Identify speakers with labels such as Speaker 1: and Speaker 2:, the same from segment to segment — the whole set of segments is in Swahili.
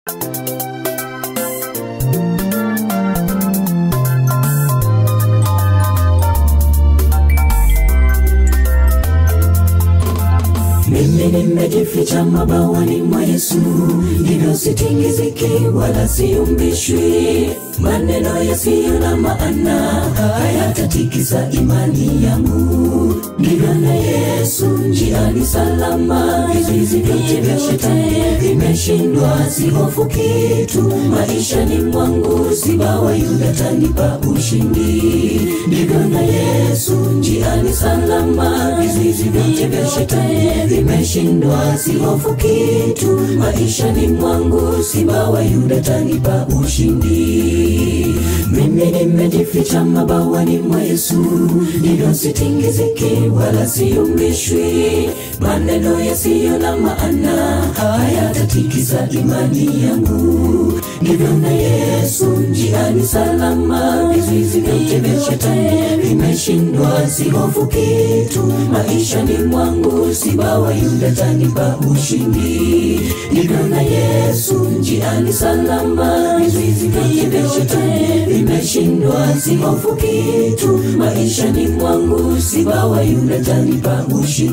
Speaker 1: Mimi nimejificha mabawani mwa Yesu, hivyo sitingiziki wala siumbishwi. Maneno yasiyo na maana hayatatikisa imani yangu. Ndivyo na Yesu njiani salama, vizuizi vyote vya shetani vimeshindwa. Sihofu kitu maishani mwangu, simba wa Yuda tanipa ushindi. Ndivyo na Yesu njiani salama, vizuizi vyote vya shetani vimeshindwa. Sihofu kitu maishani mwangu, simba wa Yuda tanipa ushindi. Mimi nimejificha mabawani mwa Yesu, ndivyo sitingiziki wala siumbishwi. Maneno yasiyo na maana hayatatikisa imani yangu. Ndivyo na Yesu njiani salama, vizuizi vyote vya shetani vimeshindwa. Sihofu kitu maishani mwangu, simba wa Yuda tanipa ushindi. Ndivyo na Yesu njiani salama, vizuizi vyote vya shetani vimeshindwa. Sihofu kitu maishani mwangu, simba wa Yuda tanipa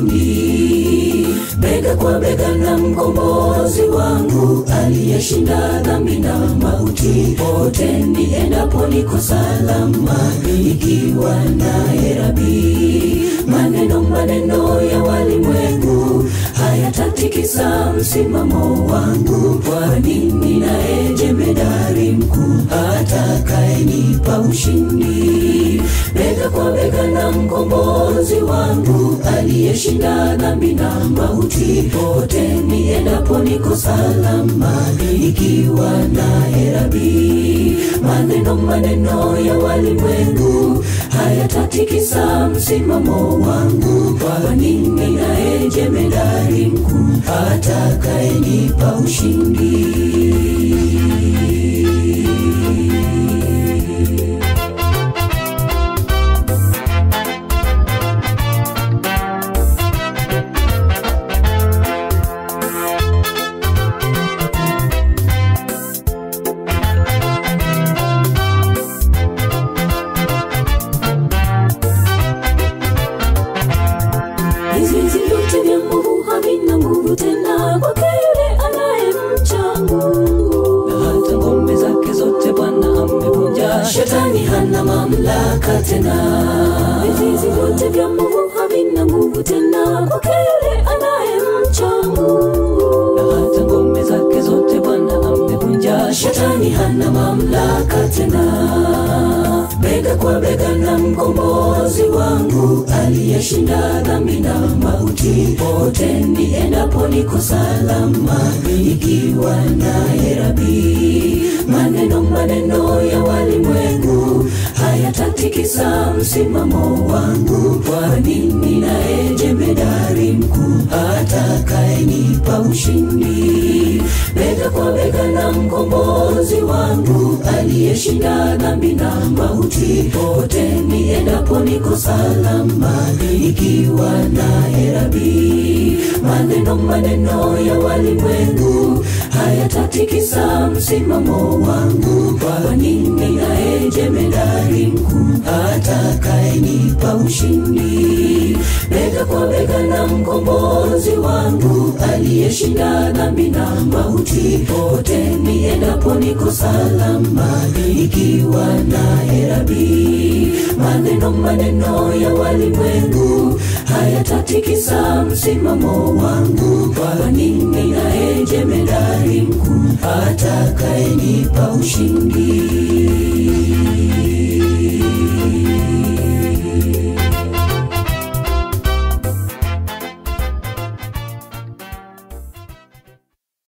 Speaker 1: ushindi. Bega kwa bega na mkombozi wangu aliyeshinda dhambi na mauti, pote niendapo niko salama, ikiwa naye Rabi. Maneno maneno ya walimwengu hayatatikisa msimamo wangu, kwani ninaye jemedari mkuu atakayenipa ushindi. Bega kwa bega na mkombozi wangu aliyeshinda dhambi na mauti, pote niendapo niko salama, ikiwa naye Rabi. Maneno maneno ya walimwengu hayatatikisa msimamo wangu, kwani ninaye jemedari mkuu atakayenipa ushindi. Vizuizi vyote vya nguvu havina nguvu tena kwake yule anayemcha Mungu. Na hata ngome zake zote Bwana amevunja, shetani hana mamlaka tena. Vizuizi vyote vya nguvu havina nguvu tena kwake yule anayemcha Mungu. Na hata ngome zake zote Bwana amevunja, shetani hana mamlaka tena bega kwa bega na mkombozi wangu aliyeshinda dhambi na mauti, pote niendapo niko salama, ikiwa naye Rabi. Maneno maneno ya walimwengu hayatatikisa msimamo wangu, kwani ninaye jemedari mkuu atakayenipa ushindi. Bega kwa bega na mkombozi wangu aliyeshinda dhambi na mauti, pote niendapo niko salama, ikiwa naye Rabi. Maneno maneno ya walimwengu hayatatikisa msimamo wangu, kwani ninaye jemedari mkuu atakayenipa ushindi. Bega kwa bega na mkombozi wangu aliyeshinda dhambi na mauti, pote niendapo niko salama, ikiwa naye Rabi. Maneno maneno ya walimwengu hayatatikisa msimamo wangu, kwani ninaye jemedari mkuu atakayenipa ushindi.